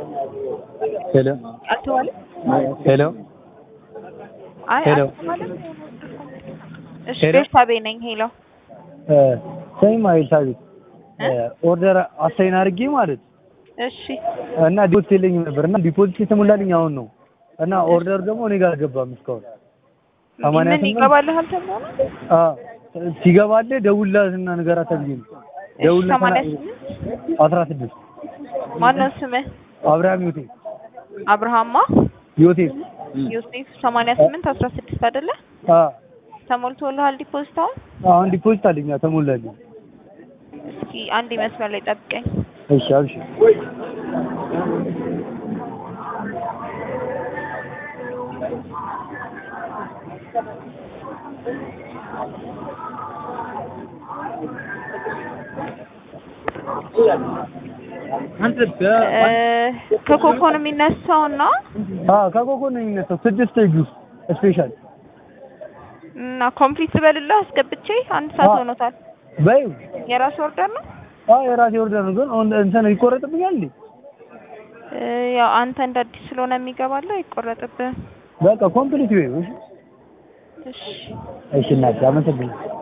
ሄሎ አልተባለም? ሄሎ አይ ሄሎ። አልተባለም። እሺ ሄሎ። ቤርሳቤ ነኝ። ሄሎ ሰይማ ኤልሳቤጥ ኦርደር አሳይን አድርጌ ማለት እሺ እና ዲፖዚት የለኝም ነበር እና ዲፖዚት የተሞላልኝ አሁን ነው እና ኦርደር ደግሞ እኔ ጋር አልገባም እስካሁን ሰማንያ ምን ስምንት ይገባልሃል ተብሎ ነው? አዎ ሲገባልህ ደውልላትና ንገራት ተብዬ ነው እሺ ደውልላት ሰማንያ ስምንት አስራ ስድስት ማነው ስምህ? አብርሃም ዮቴ አብርሃማ ዮቴ ዮሴፍ ሰማንያ ስምንት አስራ ስድስት አይደለ? አዎ ተሞልቶልሃል ዲፖዚት አሁን? አሁን ዲፖዚት አለኝ አዎ፣ ተሞላልኝ እስኪ አንድ መስመር ላይ ጠብቀኝ። እሺ አብሽር እ ከኮኮ ነው የሚነሳው እና አዎ ከኮኮ ነው የሚነሳው ስድስት ጁስ ስፔሻል እና ኮምፕሊት ልበልልህ አስገብቼ አንድ ሰዓት አዎ። ሆኖታል። በይ የራስ ኦርደር ነው? አዎ የራሴ ኦርደር ነው ግን አሁን እንትን ይቆረጥብኛል እንዴ እ ያው አንተ እንደ አዲስ ስለሆነ የሚገባለው አይቆረጥብህም። በቃ ኮምፕሊት ወይ እሺ እሺ እሺ እናቴ አመሰግናለሁ